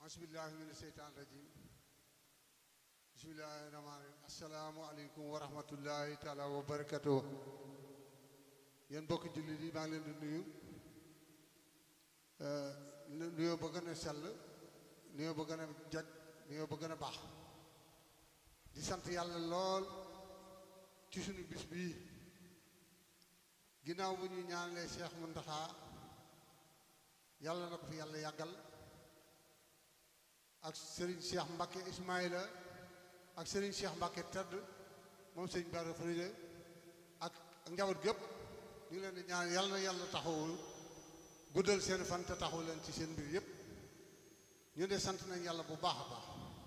asbillahi min seytaan rajim bismillahi rahmaan rahim asalaamualeykum wa rahmatullahi taala wa barakatuh yéen bokki jullit yi maa ngi leen di nuyu nuyoo ba gën a sell nuyoo ba gën a jag nuyoo ba gën a baax di sant yàlla lool ci sunu bis bii ginnaaw bu ñu ñaanalee Cheikh Mountakha yàlla na ko fi yàlla yàggal ak Serigne Cheikh Mbacke Ismaïla ak Serigne Cheikh Mbacke tedd moom sëñ Bara Khourédia ak njaboot gépp ñu ngi leen di ñaan yàlla na yàlla taxawul guddal seen fan te taxaw leen ci seen mbir yépp ñu de sant nañ yàlla bu baax a baax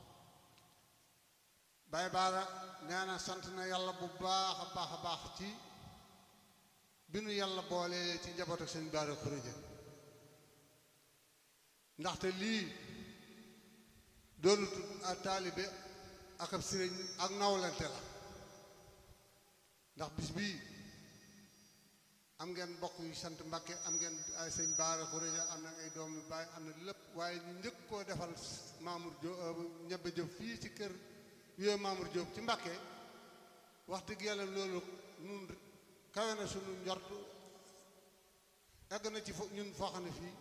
Baye Bara nee na sant na yàlla bu baax a baax a baax ci bi nu yàlla boole ci njaboot ak sëñ Bara Khourédia ndaxte lii doonut a taalibe ak ab sëriñ ak nawlante la ndax bis bii am ngeen mbokk yu sant Mbàkke am ngeen ay sëñ Bara Khourédia am na ay doom yu baay am na lépp waaye ñu njëkk koo defal Mamour Diop ñebbe Diop fii ci kër yooyu Mamour Diop ci Mbàkke wax dëgg yàlla loolu nun kawe na sunu njort egg na ci fo ñun foo xam ne fii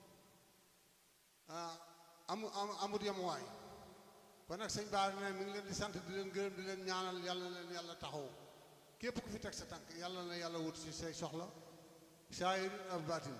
amu amut yamuwaay kon nag sëñ Bara ne mi ngi leen di sant di leen gërëm di leen ñaanal yàlla na leen yàlla taxaw képp ku fi teg sa tànk yàlla na yàlla wut ci say soxla saayir ak baatin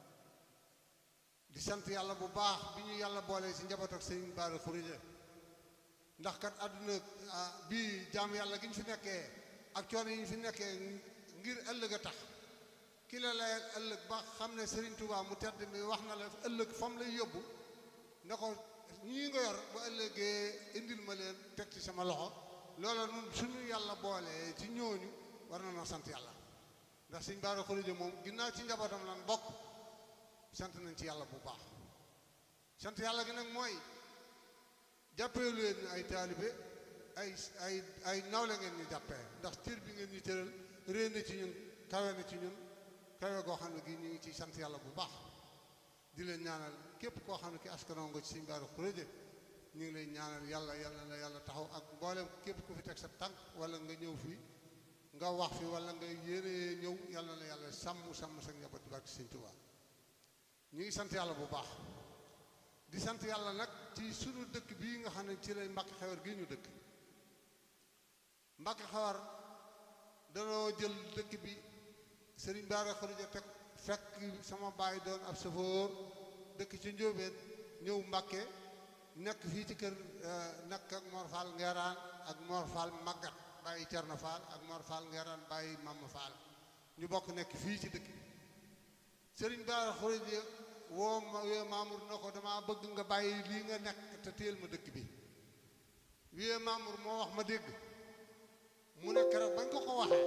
di sant yàlla bu baax bi ñu yàlla boolee ci njaboot ak sëñ Bara Khourédia ndax kat àdduna bii jaam yàlla gi ñu fi nekkee ak coono yi ñu fi nekkee ngir ëllëg a tax ki la lay ëllëg ba xam ne Serigne Touba mu tedd mi wax na la ëllëg fam lay yóbbu ne ko ñii nga yor ba ëllëgee indil ma leen teg ci sama loxo loola nun suñu yàlla boolee ci ñooñu war na noo sant yàlla ndax sëñ Bara Khourédia moom ginnaaw ci njabootam lan bokk sant nañ ci yàlla bu baax sant yàlla gi nag mooy jàppee leen ay taalibe ay ay ay nawle ngeen ñu jàppee ndax cër bi ngeen ñu tëral réy na ci ñun kawe na ci ñun kawe goo xam ne gi ñu ngi ciy sant yàlla bu baax di leen ñaanal képp koo xam ne ki askanoo nga ci sëñ Bara Khourédia ñu ngi lay ñaanal yàlla yàlla na yàlla taxaw ak mboolem képp ku fi teg sa tànk wala nga ñëw fi nga wax fi wala nga yéene ñëw yàlla na yàlla sàmm sàmm sa njaboot ci barke sëñ Tuubaa ñu ngi sant yàlla bu baax di sant yàlla nag ci sunu dëkk bii nga xam ne ci lay Mbàkke Xewar gi ñu dëkk Mbàkke Xewar danoo jël dëkk bi sëriñ Bara Khourédia teg fekk sama baay doon ab safoor dëkk ci njóobeen ñëw Mbàkke nekk fii ci kër nekk ak Mor Fall Ngeeraan ak Mor Fall Maggat bàyyi Cerno Fall ak Mor Fall Ngeeraan bàyyi Mama Fall ñu bokk nekk fii ci dëkk bi sëriñ Bara Khourédia woo ma wee Mamour na ko dama bëgg nga bàyyi lii nga nekk te téel ma dëkk bi wee Mamour moo wax ma dégg mu ne keroog bañ ko ko waxee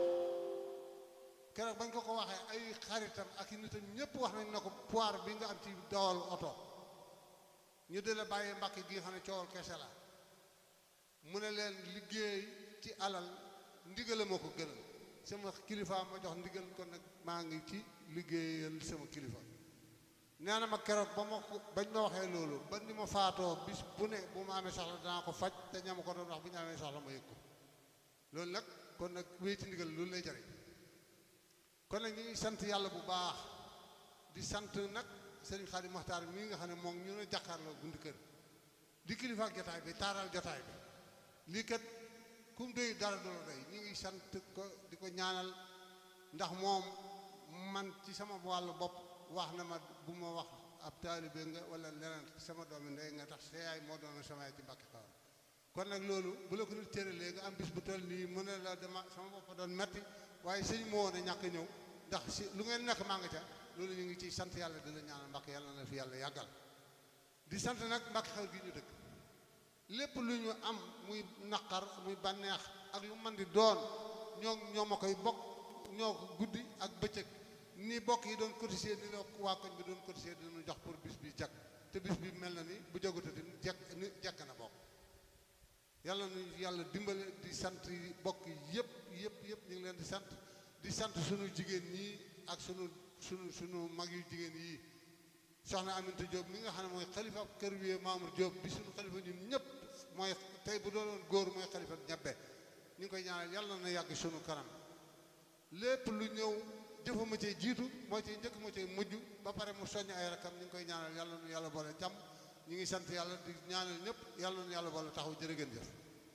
keroog bañ ko ko waxee ay xaritam ak i nitam ñépp wax nañ na ko poire bi nga am ci dawal oto ñu di la bàyyi mbàkk gi nga xam ne coowal kese la mu ne leen liggéey ci alal ndigale moo ko gënal sama kilifa ma jox ndigal kon nag maa ngi ci liggéeyal sama kilifa nee na ma keroog ba ma ko bañ ma waxee loolu ba ni ma faatoo bis bu ne bu ma amee soxla danaa ko faj te ñama ko doon wax bu ñu amee soxla ma yëg ko loolu nag kon nag wéy ci ndigal loolu lay jariñ kon nag ñu ngi sant yàlla bu baax di sant nag sëriñ Xaadim Maxtaar mii nga xam ne moom ñu ne jàkkaarloo gundi kër di kilifa ak jotaay bi taaral jotaay bi lii kat kum doy dara du la doy ñu ngi sant ko di ko ñaanal ndax moom man ci sama wàllu bopp wax na ma bu ma wax ab taalibe nga wala leneen sama doomi ndey nga tax sa yaay moo doon sama yaay ci Mbàkke Xewar kon nag loolu bu la ko nit cëralee nga am bis bu toll nii mu ne la dama sama bopp doon metti waaye sëñ moo ne ñàkk ñëw ndax si lu ngeen nekk maa nga ca loolu ñu ngi ciy sant yàlla di la ñaanal Mbàkke yàlla na fi yàlla yàggal di sant nag Mbàkke Xewar gi ñu dëkk lépp lu ñu am muy naqar muy bànneex ak lu man di doon ñoo ñoo ma koy bokk ñoo ko guddi ak bëccëg ni bokk yi doon cotiser ni la waa koñ bi doon cotiser dinañu jox pour bis bi jag te bis bi mel na ni bu jagutati jekk ni jekk na bokk yàlla nu yàlla dimbale di sant bokk yëpp yëpp yëpp ñu ngi leen di sant di sant sunu jigéen ñi ak sunu sunu sunu mag yu jigéen yi soxna Aminta Diop mi nga xam ne mooy xalifa kër wi Mamour Diop bi suñu xalifa ñun ñëpp mooy tey bu doonoon góor mooy xalifa ñebbe ñu ngi koy ñaanal yàlla na yàgg sunu kanam lépp lu ñëw jëfama cee jiitu moo ci njëkk moo ci mujj ba pare mu soññ ay rakam ñu ngi koy ñaanal yàlla nu yàlla boole jàmm ñu ngi sant yàlla di ñaanal ñëpp yàlla nu yàlla boole taxaw jërë ngeen jëf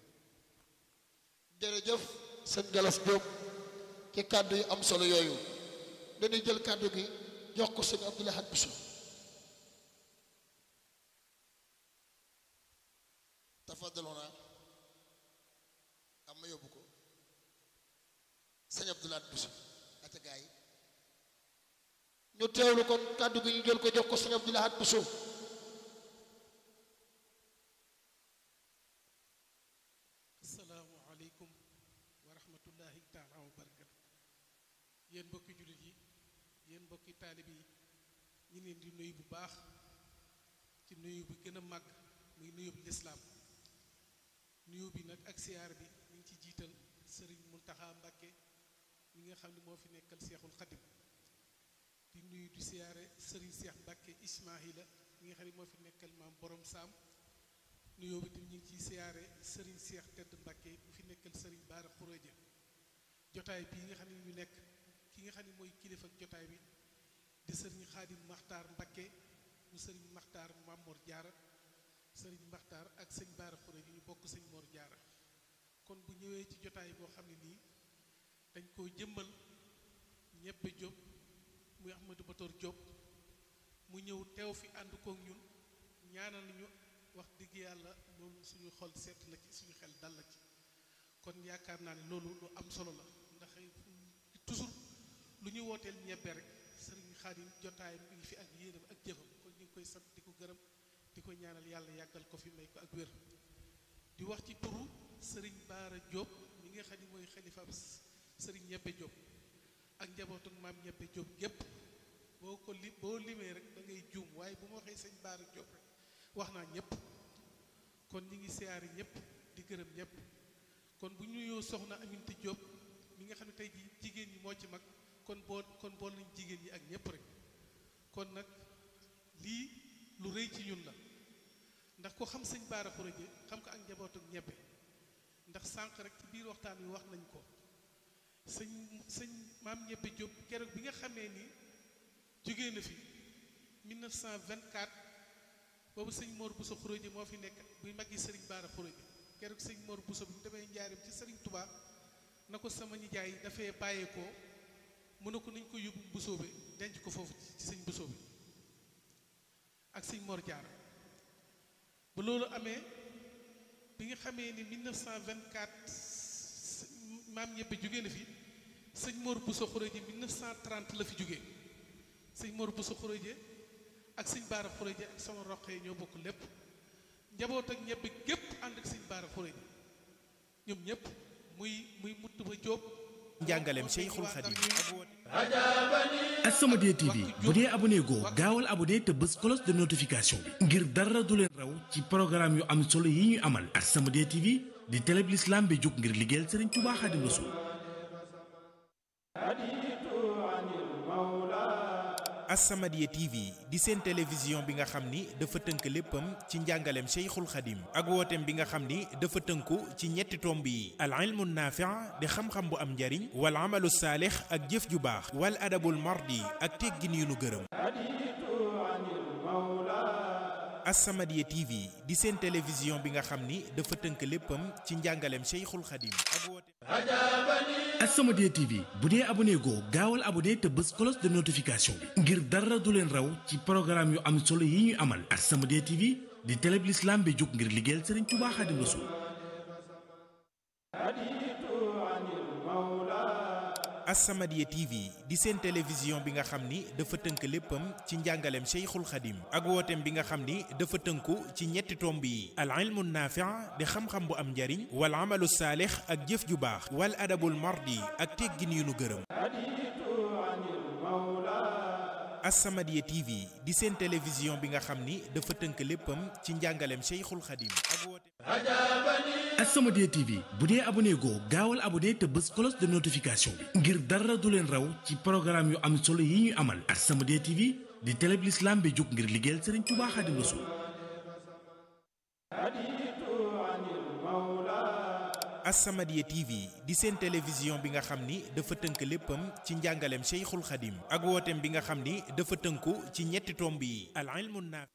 jërëjëf sëñ Galas Diop ci kàddu yi am solo yooyu dañuy jël kàddu gi jox ko sëñ Abdou Lahad Bousso tafadaloona am ma yóbbu ko sëñ Abdou Lahad Bousso ata gaa yi ñu teewlu kon kàddu gi ñu jël ko jox ko sëñ Abdou Lahad Bousso asalaamualeykum wa rahmatullahi taala wa barakatu yéen mbokki jullit yi yéen mbokki taalib yi ñu leen di nuyu bu baax ci nuyu bi gën a màgg muy nuyu bi lislaam nuyu bi nag ak siyaar bi ñu ngi ci jiital sëriñ Muntaxa Mbàkke mi nga xam ne moo fi nekkal seexul xadim di nuyu di siyaare sëriñ Seex Mbàkke Ismaahila mi nga xam ne moo fi nekkal maam borom saam nuyoo bi tamit ñu ngi ciy siyaare sëriñ Seex Tedd Mbàkke bu fi nekkal sëriñ Baara Xuréja jotaay bii nga xam ne ñu nekk ki nga xam ne mooy kilifa ak jotaay bi di sëriñ Xaadim Maxtaar Mbàkke mu sëriñ Maxtaar Mamor Jaara sëriñ Maxtaar ak sëñ Baara Xuréja ñu bokk sëñ Mor Jaara kon bu ñëwee ci jotaay boo xam ne nii dañ koo jëmmal ñebbe Jóob muy Ahmadou Batoor Jóob mu ñëw teew fi ànd kook ñun ñaanal ñu wax dëgg yàlla loolu suñu xol seet na ci suñu xel dal la ci kon yaakaar naa ne loolu lu am solo la ndax toujours lu ñu wooteel ñebbe rek sëriñ Xaadim jotaayam mi ngi fi ak yéenam ak jëfam kon ñu ngi koy sant di ko gërëm di ko ñaanal yàlla yàggal ko fi may ko ak wér di wax ci turu sëriñ Baara Diop mi nga xam ne mooy xalifa sëriñ ñebbe Diop ak njabootu maam ñebbe Diop gépp boo ko li boo limee rek da ngay juum waaye bu ma waxee sëñ Baara Diop rek wax naa ñëpp kon ñi ngi siyaari ñëpp di gërëm ñëpp kon bu ñu nuyoo soxna Aminta Diop mi nga xam ne tey ji jigéen ñi moo ci mag kon bool kon bool nañ jigéen ñi ak ñëpp rek kon nag lii lu rëy ci ñun la ndax ko xam sëñ Baara Xuraje xam ko ak njabootu ñebbe ndax sànq rek ci biir waxtaan wi wax nañ ko sëñ sëñ maam ñebbe Diop keroog bi nga xamee ni jógee na fi 1924 boobu sëñ Mor Bousso Xuréje moo fi nekk buy mag yi sëriñ Baara Xuréje keroog sëñ Mor Bousso bi mu demee njaarim ci sëriñ Touba na ko sama nijaay dafay bàyyeekoo mu ne ko nañ ko yóbbu Bousso bi denc ko foofu ci sëñ Bousso bi ak sëñ Mor Jaara ba loolu amee bi nga xamee ni 1924 maam ñebbe jógee na fi sëñ Mor Bousso Xuréje 1930 la fi jógee sëñ Mor Bousso Xuréje ak sëñ Baara Xuréje ak sama roqee ñoo bokk lépp njaboot ak ñebbe gépp ànd ak sëñ Baara Xuréje ñoom ñëpp muy muy mutt ba jóob njàngaleem Cheikhul Khadim As-Samadiyya TV bu dee abonné goo gaawal abonné te bës cloche de notification bi ngir dara du leen raw ci programme yu am solo yi ñuy amal As-Samadiyya TV di télé bi l'islam bi jóg ngir liggéeyal Sëriñ Tuubaa Xaadimu Rasuul As-Samadiyya TV di seen télévision bi nga xam ni dafa tënk léppam ci njàngaleem Cheikhul Khadim ak wooteem bi nga xam ni dafa tënku ci ñetti tomb yi al ilmu naafi' di xam-xam bu am njariñ wal amalu saalix ak jëf ju baax wal adabul mardi ak teggin yu nu gërëm As-Samadiyya TV di seen télévision bi nga xam ni dafa tënk léppam ci njàngaleem Cheikhul Khadim ak wooteem As-Samadiyya TV bu dee abonné goo gaawal abonné te bës cloche de notification bi ngir dara du leen raw ci programme yu am solo yi ñuy amal As-Samadiyya TV di télé bi l'islam bi jóg ngir liggéeyal Sëriñ Tuubaa Xaadimu Rasuul As-Samadiyya TV di seen télévision bi nga xam ni dafa tënk léppam ci njàngaleem Cheikhul Khadim ak wooteem bi nga xam ni dafa tënku ci ñetti tomb yi al ilmu naafi' di xam-xam bu am njariñ wal amalu saalix ak jëf ju baax wal adabul mardi ak teggin yu nu gërëm As-Samadiyya TV di seen télévision bi nga xam ni dafa tënk léppam ci njàngaleem Cheikhul Khadim ak wooteem As-Samadiyya TV bu dee abonné goo gaawal abonné te bës cloche de notification bi ngir dara du leen raw ci programme yu am solo yi ñuy amal As-Samadiyya TV di télé bi l'islam bi jóg ngir liggéeyal Serigne Touba Xaadimu Rasuul As-Samadiyya TV di seen télévision bi nga xam ni dafa tënk léppam ci njàngaleem Cheikhul Khadim ak wooteem bi nga xam ni dafa tënku ci ñetti tomb yi al ilmu naafi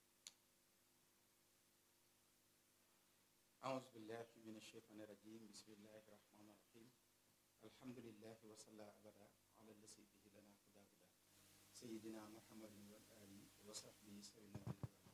أعوذ بالله من الشيطان الرجيم بسم الله الرحمن الرحيم الحمد لله وصلى أبدا على الذي به لنا هدى هدى سيدنا محمد والآل وصحبه سيدنا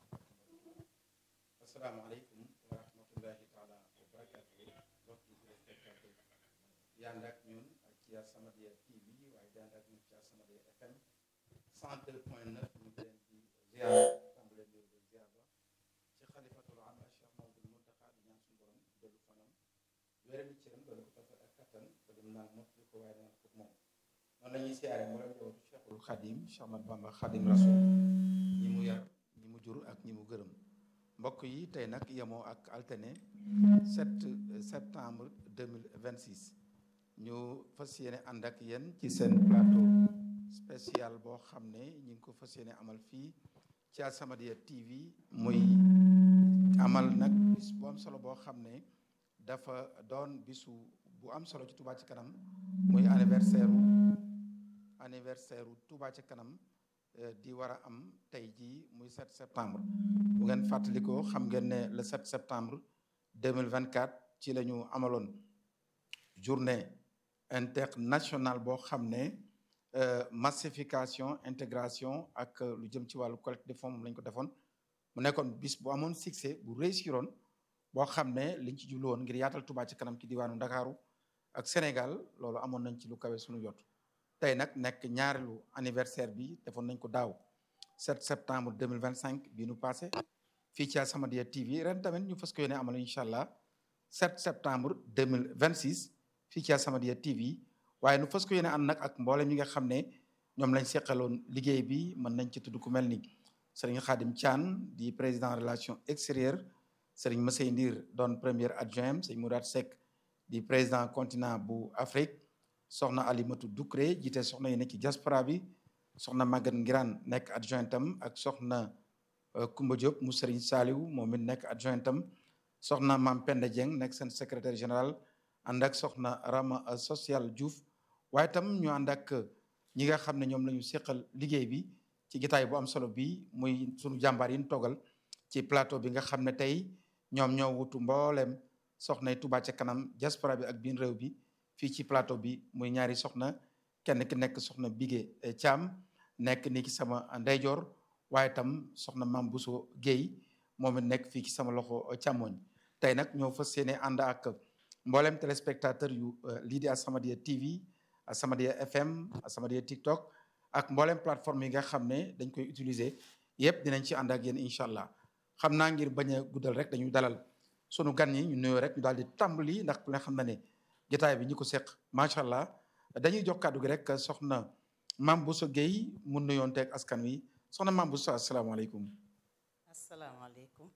السلام عليكم ورحمة الله تعالى وبركاته mbokki téléspectateur yi ànd ak ñun ak ci As-Samadiyya TV waaye di ànd ak ñun ci As-Samadiyya FM 102.9 ñu ngi leen di ziar tàmbale di ziar ba ci xalifatul am Cheikh Mamadou Muntaxa di ñaan suñu borom dellu fanam wéral cëram doon ko toppal ak kattan ba dem naan mottali ko waaye naan ko moom noonu la ñuy siyaare mboolem jawatu Cheikhul Xadim Cheikh Ahmad Bamba Xadim Rasul ñi mu yar ñi mu jur ak ñi mu gërëm mbokk yi tey nag yemoo ak alterné 7 septembre 2026 ñu fas yéene ànd ak yéen ci seen plateau spécial boo xam ne ñi ngi ko fas yéene amal fii ci As-Samadiyya TV muy amal nag bis bu am solo boo xam ne dafa doon bisu bu am solo ci Touba ci kanam muy anniversaire anniversaire Touba ci kanam di war a am tey jii muy 7 septembre bu ngeen fàttalikoo xam ngeen ne le 7 septembre 2024 ci la ñu amaloon journée internationale boo xam ne massification intégration ak lu jëm ci wàllu collecte de fonds moom lañ ko defoon mu nekkoon bis bu amoon succès bu réussiroon boo xam ne liñ ci jublu woon ngir yaatal Touba ci kanam ci diwaanu Ndakaaru ak Sénégal loolu amoon nañ ci lu kawe suñu jot tey nag nekk ñaareelu anniversaire bi defoon nañ ko daaw 7 septembre 2025 bii nu passé fii ci As-Samadiyya TV ren tamit ñu fas ko yéene amal incha allah 7 septembre 2026 fii ci As-Samadiyya TV waaye nu fas ko yéene ànd nag ak mboolem ñi nga xam ne ñoom lañ seqaloon liggéey bi mën nañ ci tudd ku mel ni Serigne Khadim Thian di président relation extérieure Serigne Massey Ndir doon premier adjoint Serigne Mourad Seck di président continent bu Afrique soxna Alimatu Doukré jiite soxna yi nekk ci diaspora bi soxna Maguette Ngiraan nekk adjointam ak soxna Koumba Diop mu Serigne Saliou moom it nekk adjointam soxna Mam Penda Dieng nekk seen secrétaire général ànd ak soxna Rama social Diouf waaye tam ñu ànd ak ñi nga xam ne ñoom la ñu seqal liggéey bi ci gitaay bu am solo bi muy sunu jàmbaar yi ñu toggal ci plateau bi nga xam ne tey ñoom ñoo wutu mbooleem soxna yi Touba ca kanam diaspora bi ak biir réew bi fii ci plateau bi muy ñaari soxna kenn ki nekk soxna Bigé Thiam nekk ni ki sama ndeyjoor waaye tam soxna Mam Bousso Guèye moom it nekk fii ci sama loxo càmmoñ tey nag ñoo fas yéene ànd ak mboolem téléspectateur yu lii di As-Samadiyya TV As-Samadiyya FM As-Samadiyya TikTok ak mboolem plateforme yi nga xam ne dañ koy utiliser yëpp dinañ ci ànd ak yéen incha allah xam naa ngir bañ a guddal rek dañuy dalal sunu gan yi ñu nuyoo rek ñu daal di tàmbali ndax ku ne xam na ne jotaay bi ñi ko seq macha allah dañuy jox kàddu gi rek soxna Mame Bousso Guèye mu nuyoon teeg askan wi soxna Mame Bousso asalaamaaleykum. asalaamaaleykum.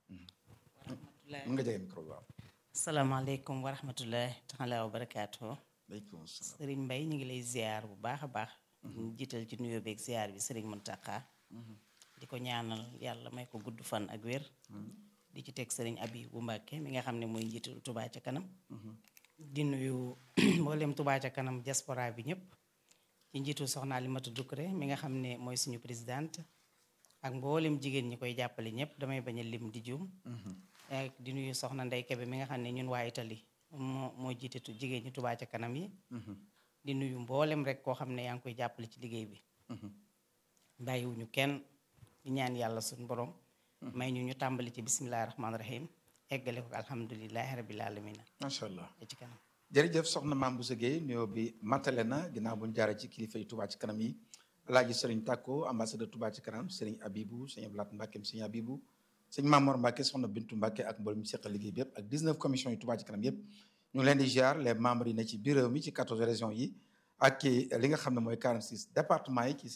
mën nga jege micro bi waaw. asalaamaaleykum wa rahmatullahi taala wa barakaatu. waaleykum salaam. Sëriñ Mbay ñu ngi lay ziar bu baax a baax. ñu jiital ci nuyoo beeg ziar bi Sëriñ Muntaqa. di ko ñaanal yàlla may ko gudd fan ak wér. di ci teg Sëriñ Abi bu Mbàkke mi nga xam ne mooy njiital Touba ca kanam. di nuyu mboolem Touba ca kanam diaspora bi ñëpp. ci njiitu soxna Alimatu Dukure mi nga xam ne mooy suñu présidente. ak mboolem jigéen ñi koy jàppale ñëpp damay bañ a lim di juum. ak di nuyu soxna Ndey Kebe mi nga xam ne ñun waa Italie moo moo jiite tu jigéen ñi Touba ca kanam yi. di nuyu mboolem rek koo xam ne yaa ngi koy jàppale ci liggéey bi. bàyyiwuñu kenn di ñaan yàlla suñu borom. may ñu ñu tàmbali ci bisimilah rahmaani rahim eggale ko alhamdulilahi rabil aalamiina. macha allah ci kanam. jërëjëf soxna Mame Bousso Guèye nuyoo bi matale na ginnaaw bu ñu jaaree ci kilifa yi Touba ci kanam yi. Alaaji Sëriñ Tàkko ambassadeur Touba ci kanam Sëriñ Abibu Sëriñ Ablaat Mbàkke Sëriñ Abibu Sëriñ Mamor Mbàkke soxna Bintu Mbàkke ak mboolem ñu seqal liggéey bi yëpp ak 19 commission yi Touba ci kanam yëpp ñu ngi leen di ziar les membres yi ne ci biir réew mi ci 14 régions yi ak ci li nga xam ne mooy 46 départements yi ci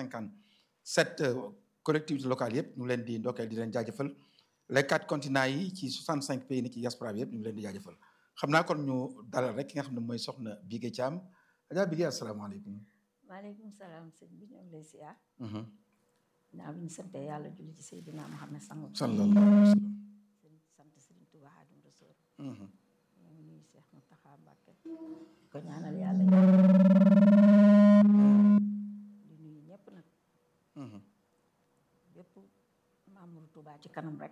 557 collectivités locales yëpp ñu ngi leen di ndokkeel di leen jaajëfal les quatre continents yi ci 65 pays ni ci diaspora bi yëpp ñu ngi leen di jaajëfal xam naa kon ñu dalal rek ki nga xam ne mooy soxna Bigué Thiam Adja Bigué asalaamaaleykum maaleykum salaam sëñ bi ñoo ngi lay siyaar naa bi ñu sante yàlla julli ci Seydina Muhammad sangu sallallahu alayhi wa sallam sant Sëriñ Tuubaa Xaadimu Rasuul ñoo ngi nuyu Seex Muntaxa Mbàkke di ko ñaanal yàlla di nuyu ñëpp nag bépp membre Tuubaa ci kanam rek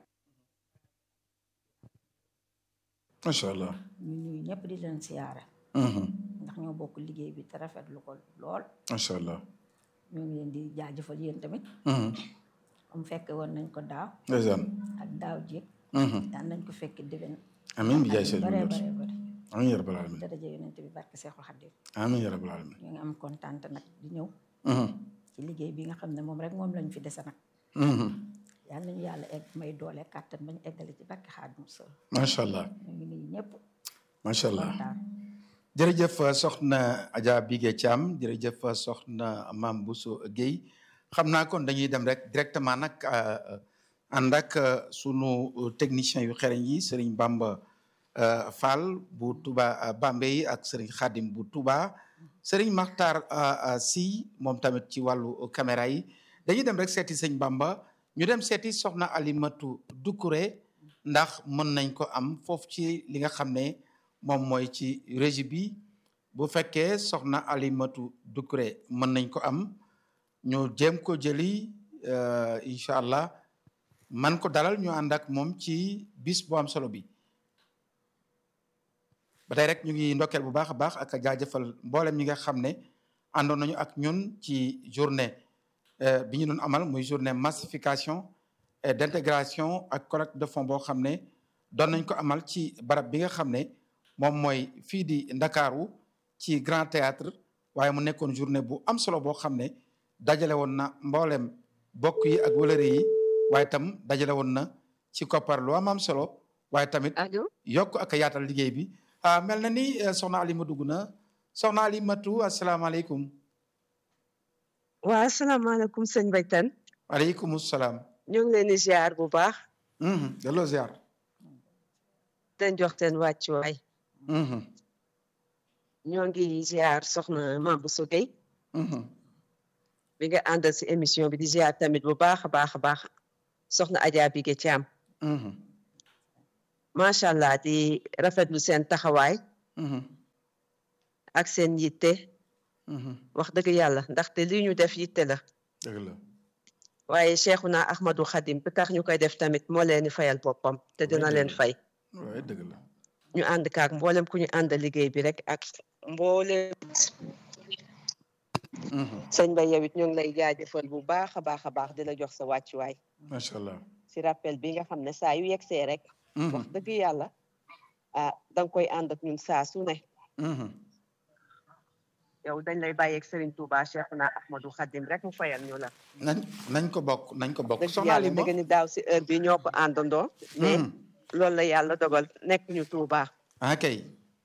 macha allah ñu nuyu ñëpp di leen siyaare ndax ñoo bokk liggéey bi te rafetlu ko lool macha allah ñoo ngi leen di jaajëfal yéen tamit am fekke woon nañ ko daaw ndeysaan ak daaw jéeg daan nañ ko fekk déwén amiin bi jaay seen bare bi bare bare amiin ya rabbal alamin daraja yonente bi barke Seexul Xaddim amiin ya rabbal alamin ñoo ngi am kontaan nag di ñëw ci liggéey bi nga xam ne moom rek moom lañ fi dese nag yàlla nañu yàlla egg may doole kàttan bañ eggale ci barke Xaadimu Rasuul macha allah ñoo ngi nuyu ñëpp macha allah kontaan jërëjëf soxna Adja Bigué Thiam jërëjëf soxna Mame Bousso Guèye xam naa kon dañuy dem rek directement nag ànd ak sunu technicien yu xereñ yi Serigne Bamba Fall bu Touba Bambey ak Serigne Khadim bu Touba Serigne Makhtar Sy moom tamit ci wàllu caméra yi dañuy dem rek seeti sëñ Bamba ñu dem seeti soxna Alimatu Doucouré ndax mën nañ ko am foofu ci li nga xam ne moom mooy ci régie bi bu fekkee soxna Alimatu Doucouré mën nañ ko am ñu jéem ko jëli incha allah man ko dalal ñu ànd ak moom ci bis bu am solo bi ba tey rek ñu ngi ndokkeel bu baax a baax ak jaajëfal mboolem ñi nga xam ne àndoon nañu ak ñun ci journée bi ñu doon amal muy journée massification et d'intégration ak collecte de fonds boo xam ne doon nañ ko amal ci barab bi nga xam ne moom mooy fii di Ndakaaru ci Grand Théâtre waaye mu nekkoon journée bu am solo boo xam ne dajale woon na mboolem bokk yi ak wëlëre yi waaye tam dajale woon na ci koppar lu am am solo waaye tamit yokk ak a yaatal liggéey bi ah mel na ni soxna Alima dugg na soxna Alimatu asalaamaaleykum. waa asalaamaaleykum sëñ Baytan. waaleykum salaam. ñu ngi leen di ziar bu baax. delloo ziar. den jox teen wàccuwaay. ñoo ngi ziar soxna Mame Bousso Guèye. bi nga àndal si émission bi di ziar tamit bu baax a baax a baax soxna Adja Bigué Thiam. macha allah di rafetlu seen taxawaay. ak seen yitte. wax dëgg yàlla ndaxte li ñu def yitte la. dëgg la. waaye Cheikhuna Ahmadou Khadim bi tax ñu koy def tamit moo leen di fayal boppam te dina leen fay. waaye dëgg la. ñu ànd kaak mboolem ku ñu ànd liggéey bi rek ak mboolem. sëñ Ba yow it ñu ngi lay jaajëfal bu baax a baax a baax di la jox sa wàccuwaay. macha allah. si rappel bi nga xam ne saa yu yegsee rek. wax dëgg yàlla ah da nga koy ànd ak ñun saa su ne. yow dañ lay bàyyeeg Serigne Touba Cheikhuna Ahmadou Khadim rek mu fayal ñu la. nañ nañ ko bokk nañ ko bokk. dëgg soxna yàlla Alima dëgg ni daaw si heure bi ñoo ko àndandoo. mais loolu la yàlla dogal nekk ñu Touba. ah kay.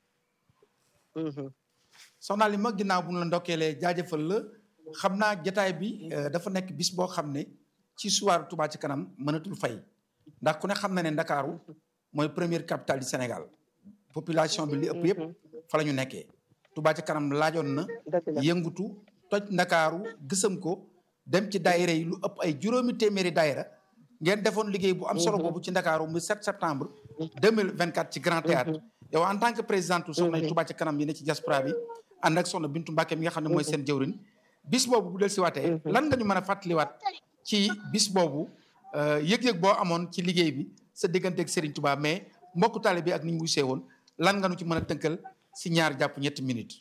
soxna Alima ginnaaw bu ñu la ndokkeelee jaajëfal la xam naa jataay bi dafa nekk bis boo xam ne ci soir Touba ci kanam mënatul fay ndax ku ne xam na ne Ndakaaru mooy première capitale du Sénégal population bi li ëpp yëpp fa la ñu nekkee Touba ci kanam laajoon na yëngutu toj Ndakaaru gësam ko dem ci daayira yi lu ëpp ay juróomi téeméeri daayira ngeen defoon liggéey bu am solo boobu ci Ndakaaru mu 7 septembre 2024 ci Grand Théâtre yow en tant que présidente soxna Touba ci kanam yi ne ci diaspora bi ànd ak soxna Bintu Mbàkke mi nga xam ne mooy seen jëwrin bis boobu bu del si waatee lan nga ñu mën a fàttaliwaat ci bis boobu yëg-yëg boo amoon ci liggéey bi sa digganteeg Serigne Touba mais mbokku taale bi ak ni ñu wusee woon lan nga nu ci mën a tënkal si ñaar jàpp ñetti minutes.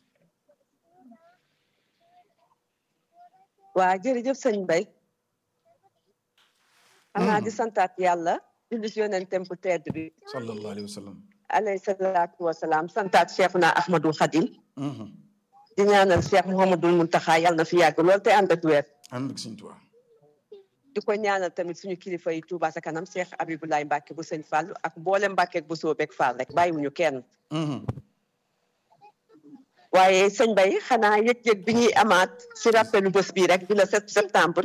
waa jërëjëf sëñ Bay xanaa di santaat yàlla julli si yonentem bu tedd bi sallallahu alayhi wa sallam. alayhi salaatu wa salaam santaat Cheikhuna Ahmadou Khadim di ñaanal Cheikh Mouhamadul Muntaxa yàlla na fi yàgg lool te ànd ak weer ànd ak Serigne Touba. di ko ñaanal tamit suñu kilifa yi Touba sa kanam Cheikh Abibulaay Mbàkke bu sëñ Fall ak mboolem Mbàkke bu soobeeg Fall rek bàyyiwuñu kenn waaye sëñ Bay xanaa yëg-yëg bi ñuy amaat si rappelu bés bii rek di la 7 septembre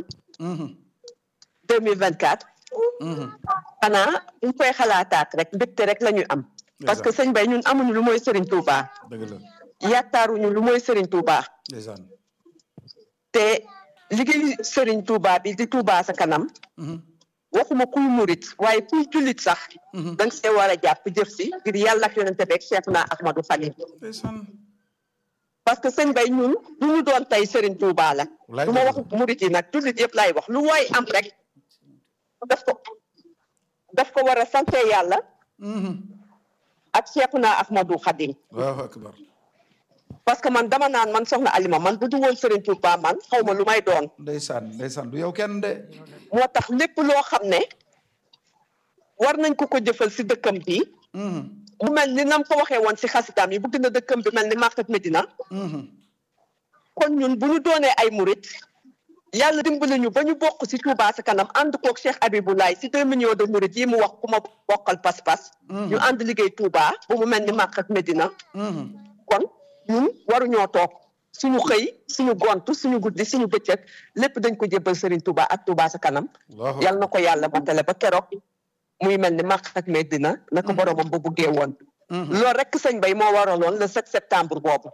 2024 xanaa ñu koy xalaataat rek mbégte rek la ñu am parce que sëñ Bay ñun amuñu lu mooy Serigne Touba dëgg la yaakaaruñu lu mooy Serigne Touba ndeysaan te liggéey Serigne Touba bi di Touba sa kanam waxuma kuy murit waaye kuy jullit sax danga see war a jàpp jëf si ngir yàlla ak yonente beeg Cheikh na Ahmadou Khadim parce que sëñ bay ñun du ñu doon tey Serigne Touba la du ma wax murit yi nag jullit yëpp laay wax lu waay am rek daf ko daf ko war a sante yàlla ak Cheikh na Ahmadou Khadim waaw akbar parce que man dama naan man soxna Alima man bu du woon Serigne Touba man xaw ma lu may doon ndeysaan ndeysaan du yow kenn de moo tax lépp loo xam ne war nañ ko ko jëfal si dëkkam bi mu mel ni nam ko waxee woon si xasitaam yi bëgg na dëkkam bi mel ni Makka ak Medina kon ñun bu ñu doonee ay murit yàlla dimbali ñu ba ñu bokk si Touba sa kanam ànd koog Cheikh Abiboulaye si deux millions de murit yi mu wax ku ma bokkal pas-pas ñu ànd liggéey Touba ba mu mel ni Makka ak Medina kon ñun waruñoo toog suñu xëy suñu gont suñu guddi suñu bëccëg lépp dañ ko jébbal Serigne Touba ak Touba sa kanam yal na ko yàlla matale ba keroog muy mel ni Makka ak Medina na ko boromam ba buggee woon loolu rek sëñ bay moo waraloon le 7 septembre boobu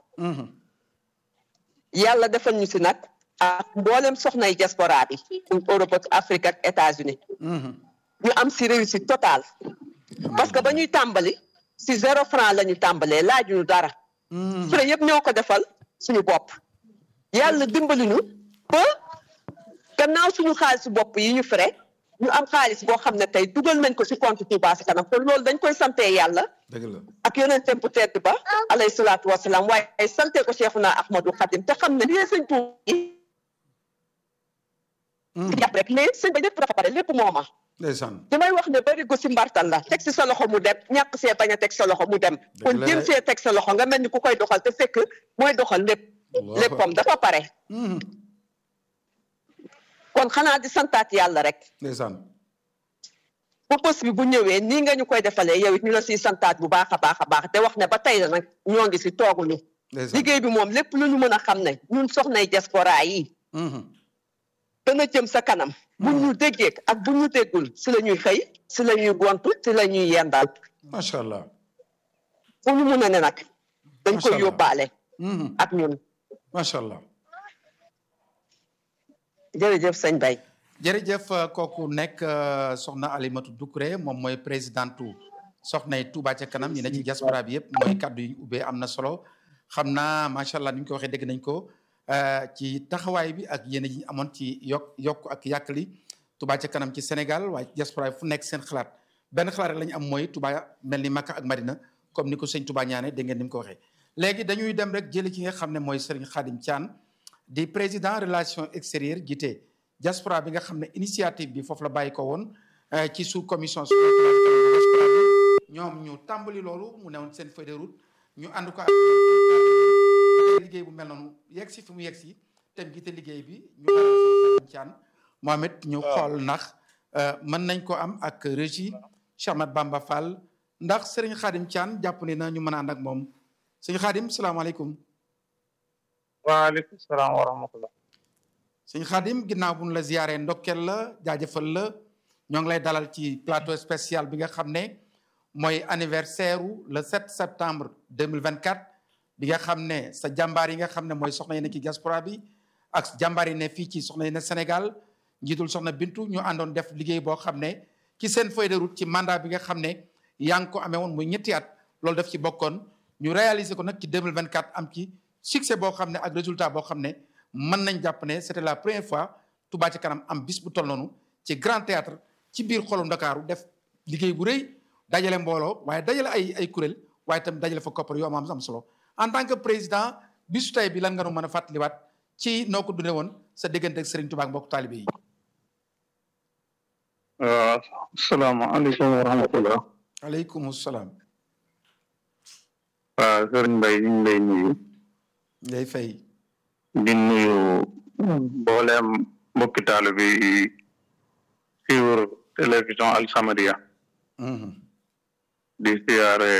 yàlla defal ñu si nag ak mboolem soxnay diaspora bi Europe ak Afrique ak États-Unis ñu am si réussite totale parce que ba ñuy tàmbali si zéro franc la ñu tàmbalee laajuñu dara frais yëpp ñoo ko defal suñu bopp yàlla dimbali ñu ba gannaaw suñu xaalis bopp yi ñu frais ñu am xaalis boo xam ne tey dugal nañ ko si compte Touba sa kanam kon loolu dañ koy sante yàlla dëgg la ak yonenteem bu tedd ba alayhi salaatu wasalaam waaye ay sante ko Cheikhuna Ahmadou Khadim te xam ne lii sëñ Touba yi jàpp rek mais sëñ ba lépp dafa pare lépp mooma ndeysaan damay wax ne bari go si mbartal la teg si sa loxo mu dem ñàkk see bañ a teg sa loxo mu dem kon la jëm de. see teg sa loxo nga mel ni ku koy doxal te fekk mooy doxal lépp léppam dafa pare kon xanaa di santaat yàlla rek ndeysaan bu bés bi bu ñëwee nii nga ñu koy defalee yow it ñu la siy santaat bu baax a baax a baax te wax ne ba tey la nag ñoo ngi si tooguñu ndeysaan liggéey bi moom lépp lu ñu mën a xam ne ñun soxnay diaspora yi dana jëm sa kanam bu ñu déggee ak bu ñu déggul si la ñuy xëy si la ñuy gontu si la ñuy yendal macha allah fu ñu mun a ne nag dañ Macha koy Allah. yóbbaale ak ñun macha allah jërëjëf sëñ Bay jërëjëf euh, kooku nekk euh, soxna Alimatu Doucouré moom mooy présidentu soxnay Touba ca kanam ñi ne ci diaspora bi yëpp mooy kaddu yi ñu ubbee am na solo xam naa macha allah ni ñu ko waxee dégg nañ ko euh, ci taxawaay bi ak yéen ji amoon ci yokk yokk ak yàkkali Touba ca kanam ci Sénégal waaye ci diaspora bi fu nekk seen xalaat benn xalaat rek la ñu am mooy Touba mel ni Makka ak Madina comme ni ko sëñ Touba ñaane dégg ngeen ni mu ko waxee. léegi dañuy dem rek jëli ki nga xam ne mooy Serigne Khadim Thian di président relation extérieure jiite diaspora bi nga xam ne initiative bi foofu la bàyyi ko woon euh, ci sous commission sur diaspora bi ñoom ñu tàmbali loolu mu newoon seen feuille de route ñu ànd ko ak liggéey bu mel noonu yegg si fi mu yegg si tem jiite liggéey bi ñu ànd Thian moom it ñu xool ndax euh, mën nañ ko am ak régie Cheikh Ahmad Bamba Fall ndax Serigne Khadim Thian jàpp ni na ñu mën a ànd ak moom sëñ Khadim salaamaaleykum waaleykum salaam wa rahmatullah sëñ Khadim ginnaaw bu ñu la ziyaaree ndokkeel la jaajëfal la ñoo ngi lay dalal ci plateau spécial bi nga xam ne mooy anniversaire u le 7 septembre 2024 bi nga xam ne sa jàmbaar yi nga xam ne mooy soxna yi ne ci diaspora bi ak jàmbaar yi ne fii ci soxna yi ne Sénégal njiitul soxna Bintu ñu àndoon def liggéey boo xam ne ci seen feuille de route ci mandat bi nga xam ne yaa ngi ko amee woon muy ñetti at loolu daf ci bokkoon ñu réaliser ko nag ci 2024 am ci succès boo xam ne ak résultat boo xam ne mën nañ jàpp ne c'était la première fois Touba ci kanam am bis bu toll noonu ci grand théâtre ci biir xolu Ndakaaru def liggéey bu rëy dajale mbooloo waaye dajale ay ay kuréel waaye itam dajale fa koppar yoo am am solo en tant que président bisu tey bi lan nga nu mën a fàttaliwaat ci noo ko dundee woon sa diggante ak Serigne Touba ak mbokk taalibe yi. waaw asalaamaaleykum wa rahmatullah aleykum salaam. waaw sëriñ Mbaye ñu ngi lay nuyu ngay fay. di nuyu mbooleem mbokki taalibe yi suivre télévision Al Samadiyya di siyaare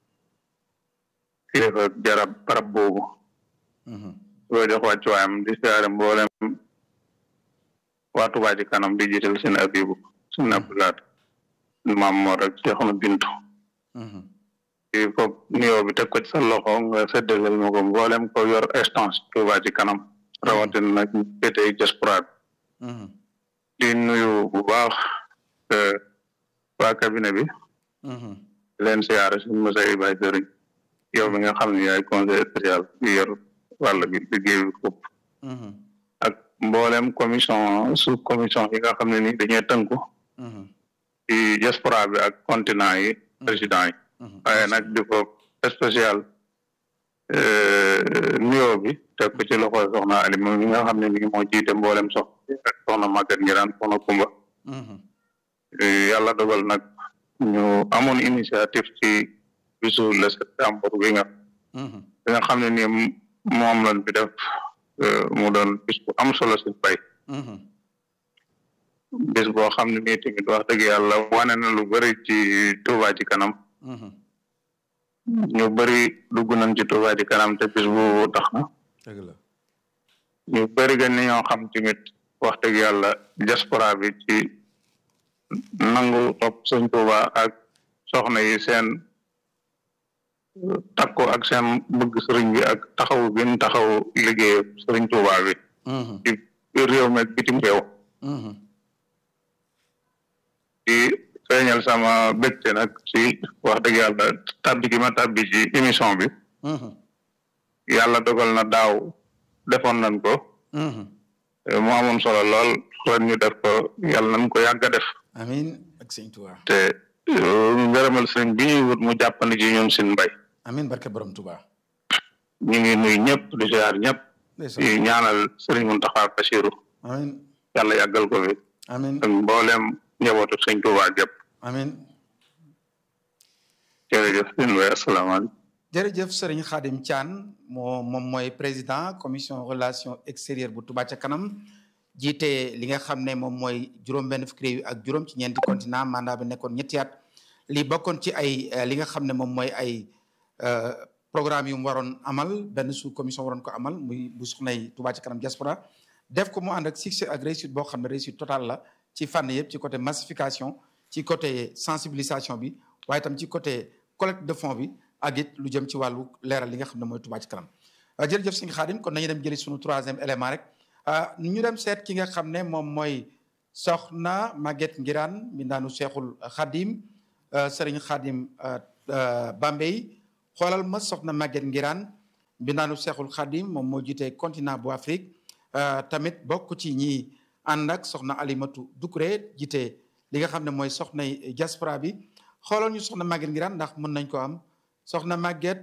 kilifa jarab barab boobu loo jox wàccuwaayam di siyaare mbooleem waa Touba ci kanam di jiital seen abibu seen abdulaat maam moo rek Seexuna Bintu i fop nuyoo bi teg ko ci sa loxo nga séddaleel ma ko mboolem ko yor instance Touba ci kanam rawatina nag ñu féetee diaspora bi di nuyu bu baax waa cabinet bi leen siyaare suñ Moussa Ibaye Sëriñ yow mi nga xam ne yaay conseil spécial bi yor wàll bi liggéey bi foofu ak mboolem commission sous commission yi nga xam ne ni dañuy tënku ci diaspora bi ak continent yi président yi waaye nag di ko spécial nuyoo bi teg ko ci loxo soxna Ali moom mi nga xam ne ni moo jiite mboolem soxna ak soxna Maguette Ngiraan soxna Kumba yàlla dogal nag ñu amoon initiative ci bisu le septembre bi nga bi nga xam ne ni moom lañ fi def mu doon bis bu am solo si bay bis boo xam ne nii tamit wax dëgg yàlla wane na lu bëri ci Touba ci kanam ñu bëri dugg nañ ci Touba ci kanam te bis bu tax na ñu bëri gën ni ñoo xam tamit wax dëgg yàlla diaspora bi ci nangu topp sëñ Touba ak soxna yi seen takku ak seen bëgg sëriñ bi ak taxawu bi ñu taxaw liggéey sëriñ Touba bi ci réew mi ak bitim réew di feeñal sama bégte nag ci wax dëgg yàlla tabbi gi ma tabbi ci émission bi yàlla dogal na daaw defoon nañ ko mu amoon solo lool ren ñu def ko yàlla nañ ko yàgg a def amin ak sëñ Touba te ngërëmal sëriñ bi ñuy wut mu jàppandi ci ñun sin mbay amin barke borom Touba ñu ngi nuy ñëpp di ziar ñëpp di ñaanal sëriñ Mountakha Bassirou amin yàlla yàggal ko fi amin ak mboolem njabootu sëñ Touba gépp amin jërëjëf sëñ Mbaye asalaamaaleykum jërëjëf sëriñ Khadim Thian moo moom mooy président commission relation extérieure bu Touba ca kanam jiite li nga xam ne moom mooy juróom-benn fukki réew ak juróom ci ñeenti continent mandat bi nekkoon ñetti at li bokkoon ci ay li nga xam ne moom mooy ay programme yu mu waroon amal benn sous commission waroon ko amal muy bu soxnay Touba ca kanam diaspora def ko mu ànd ak succès ak réussite boo xam ne réussite totale la ci fànn yëpp ci côté massification ci côté sensibilisation bi waaye tam ci côté collecte de fonds bi ak it lu jëm ci wàllu leeral li nga xam ne mooy Touba ci kanam jërëjëf sëñ Xaadim kon nañu dem jëli suñu troisième élément rek ñu dem seet ki nga xam ne moom mooy soxna Maguette Ngiraan mbindaanu Seexul Xaadim sëriñ Xaadim Bambey xoolal ma soxna Maguette Ngiraan mbindaanu Seexul Xaadim moom moo jiite continent bu Afrique tamit bokk ci ñi ànd ak soxna Alimatu Dukuré jiite li nga xam ne mooy soxnay diaspora bi xoolal ñu soxna Maguette Ngiraan ndax mën nañ ko am soxna Maguette